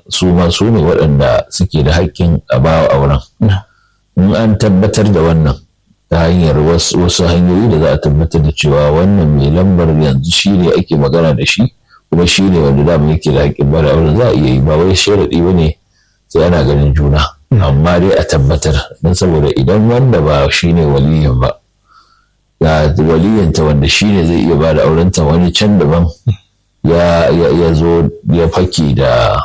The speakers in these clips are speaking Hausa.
su ma su ne waɗanda suke da haƙƙin a bawa auren in an tabbatar da wannan ta hanyar wasu hanyoyi da za a tabbatar da cewa wannan mai lambar yanzu shi ne ake magana da shi kuma shi ne wanda dama yake da haƙƙin bada auren za a iya yi ba wai sharaɗi ba ne sai ana ganin juna amma dai a tabbatar don saboda idan wanda ba shi ne waliyin ba ga waliyanta wanda shi ne zai iya ba da aurenta wani can daban ya zo ya fake da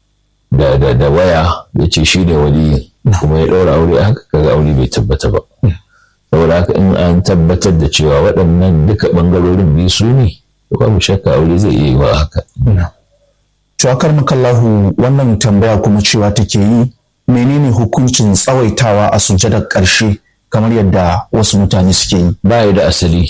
da waya ya ce shi ne waliyin kuma ya ɗaura aure haka kaga aure bai tabbata ba saboda haka in an tabbatar da cewa waɗannan duka ɓangarorin biyu su ne babu shakka aure zai iya yi wa haka. Shakar makallahu wannan tambaya kuma cewa take yi menene hukuncin tsawaitawa a sujadar ƙarshe kamar yadda wasu mutane suke yi. Ba da asali.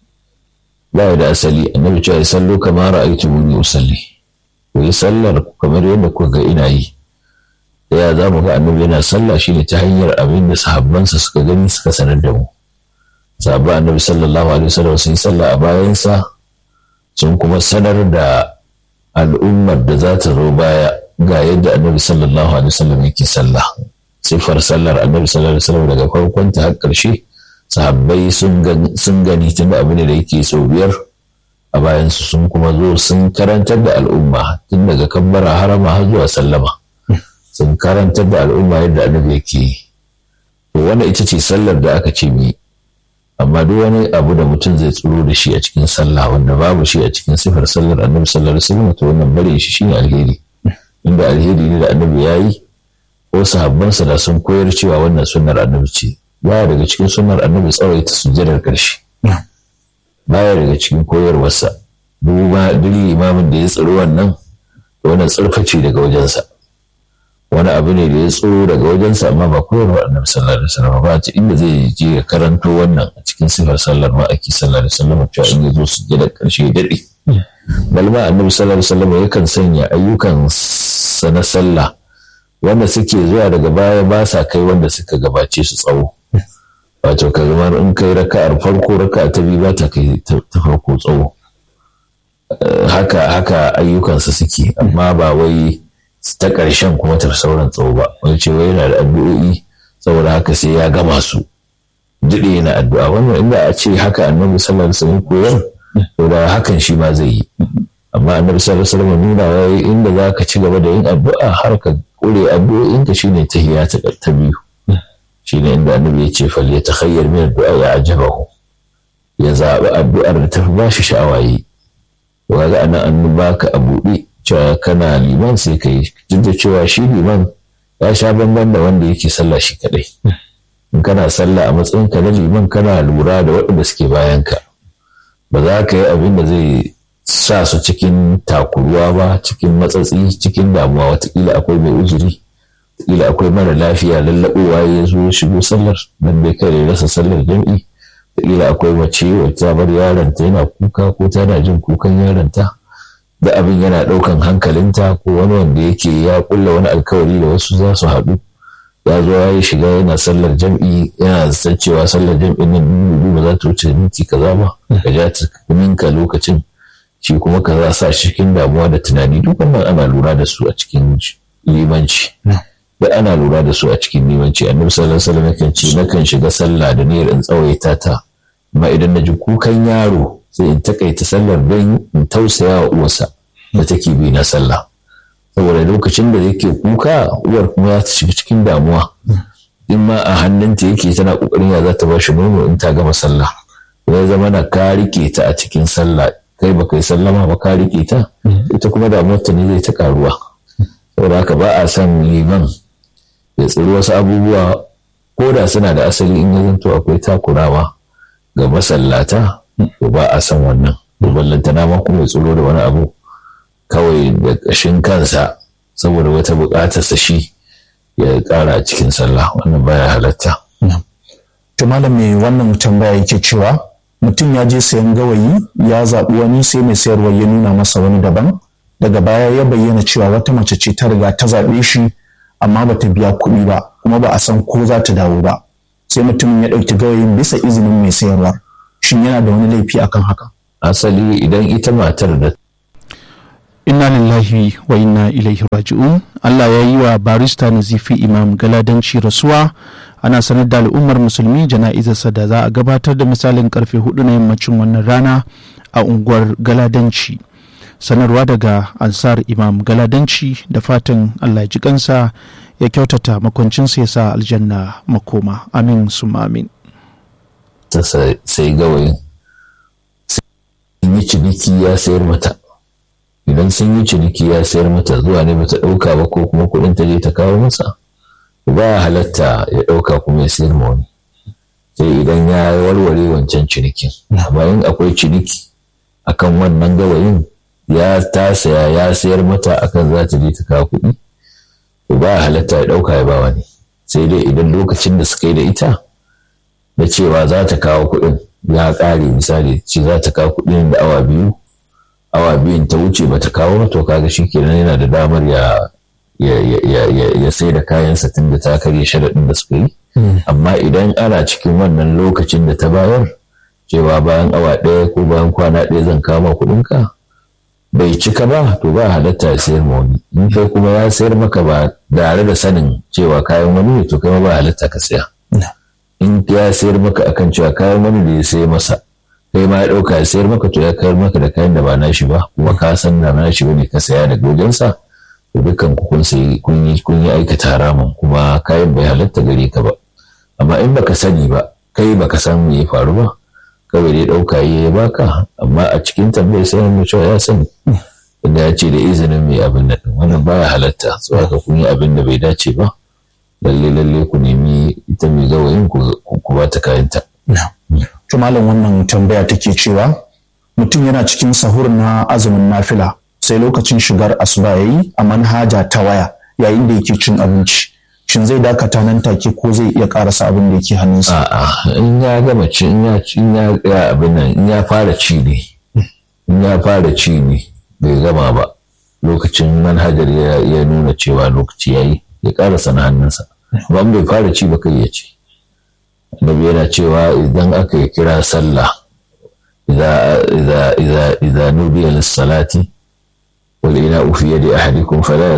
Ba da asali annabi cewa sallo kamar ra'aytu muni usalli. Ku yi sallar kamar yadda kuka ga ina yi. Da ya za mu ga annabi yana sallah shine ta hanyar abin da sahabbansa suka gani suka sanar da mu. Sahabban annabi sallallahu alaihi wasallam sun yi sallah a bayansa sun kuma sanar da al'ummar da za ta zo baya ga yadda annabi sallallahu alaihi wasallam yake sallah siffar sallar annabi sallallahu alaihi wasallam daga farkon ta har ƙarshe sahabbai sun gani tun abu ne da yake sau biyar a bayan su sun kuma zo sun karantar da al'umma tun daga kabbara harama har zuwa sallama sun karantar da al'umma yadda annabi yake yi to wannan ita ce sallar da aka ce mi amma duk wani abu da mutum zai tsoro da shi a cikin sallah wanda babu shi a cikin sifar sallar annabi sallallahu alaihi wasallam to wannan bare shi shine alheri inda alheri ne da annabi ya yi ko sahabbansa da sun koyar cewa wannan sunnar annabi ce baya daga cikin sunnar annabi tsawaita sujjadar karshe baya daga cikin koyarwarsa duk imamin da ya tsaro wannan wannan tsarfaci daga wajensa wani abu ne da ya tsoro daga wajensa amma ba koyarwa annabi sallallahu alaihi wasallam ba ta inda zai je ya karanto wannan a cikin sifar sallar ma ake sallallahu alaihi wasallam cewa in ya zo su da karshe ya dade balma annabi sallallahu alaihi wasallam yakan sanya ayyukan sa na sallah wanda suke zuwa daga baya ba sa kai wanda suka gabace su tsawo wato kamar in kai raka'ar farko raka'a ta biyu ba ta kai ta farko tsawo haka haka ayyukansa suke amma ba wai ta ƙarshen kuma ta sauran tsawo ba wani cewa yana da addu'o'i saboda haka sai ya gama su daɗe yana addu'a wannan inda a ce haka annabi sallallahu alaihi wasallam koyar to da hakan shi ma zai yi amma annabi sallallahu alaihi wasallam nuna wai inda za ka ci gaba da yin addu'a har ka kure addu'o'in ka shine tahiyya ta ta biyu shine inda annabi ya ce fal ya takhayyar min addu'a ya ajabahu ya zaɓi addu'ar da ta fi bashi sha'awa yi to kaga anan an baka a buɗe cewa kana liman sai ka yi duk da cewa shi liman ya sha bamban da wanda yake sallah shi kadai in kana sallah a matsayin ka na liman kana lura da waɗanda suke bayan ka ba za ka yi abin da zai sa su cikin takuruwa ba cikin matsatsi cikin damuwa watakila akwai mai uzuri watakila akwai mara lafiya lallaɓowa ya zo shigo sallar dan bai kare rasa sallar jam'i watakila akwai mace wata bar yaronta yana kuka ko tana jin kukan yaronta da abin yana ɗaukan hankalinta ko wani wanda yake ya kulla wani alkawari da wasu za su haɗu ya zo ya yi shiga yana sallar jam'i yana san cewa sallar jam'in nan ba za ta wuce minti kaza ba ka ja ta minka lokacin shi kuma ka za sa cikin damuwa da tunani duk wannan ana lura da su a cikin limanci da ana lura da su a cikin limanci annabi sallallahu alaihi wasallam yakan ce nakan shiga sallah da niyyar in tsawaita ta amma idan na ji kukan yaro sai in takaita sallar don in tausaya wa uwarsa da take bi na sallah saboda lokacin da yake kuka uwar kuma ya shiga cikin damuwa in ma a hannunta yake tana kokarin ya za ta bashi nono in ta gama sallah ya zama na ka rike ta a cikin sallah kai ba kai sallama ba ka rike ta ita kuma damuwar ta ne zai ta karuwa saboda haka ba a son liman ya tsiri wasu abubuwa ko da suna da asali in ya zanto akwai takurawa ga masallata to ba a san wannan to ballantana ma kuma ya tsoro da wani abu kawai da ƙashin kansa saboda wata buƙatarsa shi ya ƙara a cikin sallah wannan baya halatta. To malam mai wannan tambaya yake cewa mutum ya je sayan gawayi ya zaɓi wani sai mai sayarwa ya nuna masa wani daban daga baya ya bayyana cewa wata mace ce ta riga ta zaɓe shi amma ba ta biya kuɗi ba kuma ba a san ko za ta dawo ba sai mutumin ya ɗauki gawayin bisa izinin mai sayarwa shin yana da wani laifi akan haka asali idan ita matar da inna lillahi wa inna ilaihi raji'un Allah ya yi wa barista nazifi imam galadanci rasuwa ana sanar da al'ummar musulmi jana'izarsa da za a gabatar da misalin karfe hudu na yammacin wannan rana a unguwar galadanci sanarwa daga ansar imam galadanci da fatan Allah ji kansa ya kyautata makwancinsa ya sa aljanna makoma amin summa amin sai gawayin sun yi ciniki ya sayar mata idan sun yi ciniki ya sayar mata zuwa ne bata ɗauka ba ko kuma kuɗin ta je ta kawo masa ba halatta ya ɗauka kuma ya sayar ma wani sai idan ya warware wancan cinikin amma in akwai ciniki akan wannan gawayin ya ta saya ya sayar mata akan za ta je ta kawo kuɗi ba halatta ya ɗauka ya ba wani sai dai idan lokacin da suka yi da ita da cewa za ta kawo kuɗin ya ƙare misali ce za ta kawo kuɗin da awa biyu awa biyun ta wuce ba ta kawo to kaga shi kenan yana da damar ya ya sai da kayansa tun da ta karya sharaɗin da suka yi amma idan ana cikin wannan lokacin da ta bayar cewa bayan awa ɗaya ko bayan kwana ɗaya zan kama kuɗinka bai cika ba to ba halatta ya sayar ma wani in kai kuma ya sayar maka ba tare da sanin cewa kayan wani ne to kai ba halatta ka saya in ya sayar maka akan cewa kayan wani da ya sai masa kai ma ya ɗauka ya sayar maka to ya kayar maka da kayan da ba nashi ba kuma ka san na nashi bane ka saya daga wajensa to dukkan ku kun sai kun yi kun yi aikata haramun kuma kayan bai halatta gare ka ba amma in baka sani ba kai baka san me ya faru ba kawai dai ɗauka ya baka amma a cikin tambayar sai mu cewa ya sani inda ya ce da izinin mai abin nan wannan baya halatta so haka kun yi abin da bai dace ba lalle lalle ku nemi ita mai gawayin ku ba ta kayanta. To malam wannan tambaya take cewa mutum yana cikin sahur na azumin nafila sai lokacin shigar asuba yayi a manhaja ta waya yayin da yake cin abinci. Shin zai dakata nan take ko zai iya karasa abin da yake hannunsa? A'a in ya gama ci in ya in ya abin nan in ya fara ci ne in ya fara ci ne bai gama ba lokacin manhajar ya nuna cewa lokaci yayi ya karasa na hannunsa ba bai fara ci ba kai ya ci annabi yana cewa idan aka yi kira sallah idza idza idza idza nudiya lis salati wal ina fi yadi ahadikum fala